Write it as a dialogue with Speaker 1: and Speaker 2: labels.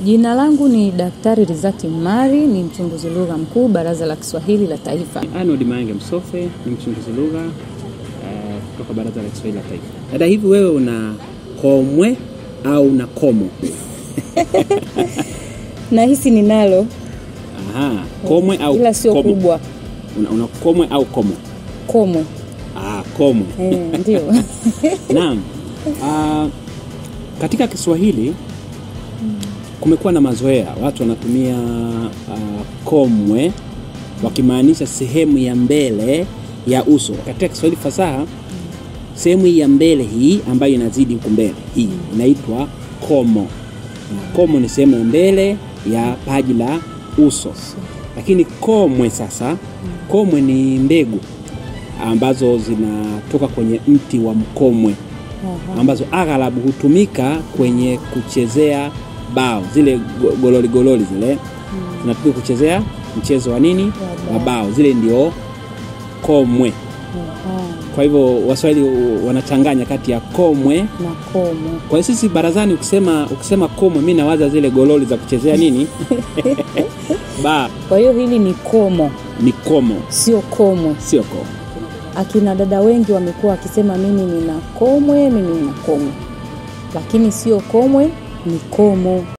Speaker 1: Jina langu ni Daktari Rizati Mari, ni mchunguzi lugha mkuu Baraza la Kiswahili la Taifa.
Speaker 2: Arnold Mange Msofe ni mchunguzi lugha eh, kutoka Baraza la Kiswahili la Taifa. Dada, hivi wewe una komwe au una komo?
Speaker 1: Nahisi ninalo
Speaker 2: Aha, komwe au
Speaker 1: ila sio
Speaker 2: komo?
Speaker 1: kubwa,
Speaker 2: Una, una komwe au komo?
Speaker 1: komwe.
Speaker 2: Ah, komwe.
Speaker 1: Eh, ndio
Speaker 2: Naam. Ah, katika Kiswahili kumekuwa na mazoea, watu wanatumia ah, komwe wakimaanisha sehemu ya mbele ya uso. Katika Kiswahili fasaha, sehemu hii ya mbele hii ambayo inazidi huku mbele hii inaitwa komo. Komo ni sehemu ya mbele ya paji la uso, lakini komwe sasa, komwe ni mbegu ambazo zinatoka kwenye mti wa mkomwe ambazo aghalabu hutumika kwenye kuchezea bao zile go- gololi gololi zile zinatumika kuchezea mchezo wa nini wa bao zile ndio komwe kwa hivyo waswahili wanachanganya kati ya komwe
Speaker 1: na komo.
Speaker 2: kwa hiyo sisi barazani ukisema ukisema komwe mi nawaza zile gololi za kuchezea nini ba
Speaker 1: Kwa hiyo hili ni komo,
Speaker 2: ni komo
Speaker 1: sio komwe.
Speaker 2: sio komo
Speaker 1: Akina dada wengi wamekuwa wakisema mimi nina komwe, mimi nina komwe, lakini sio komwe, ni komo.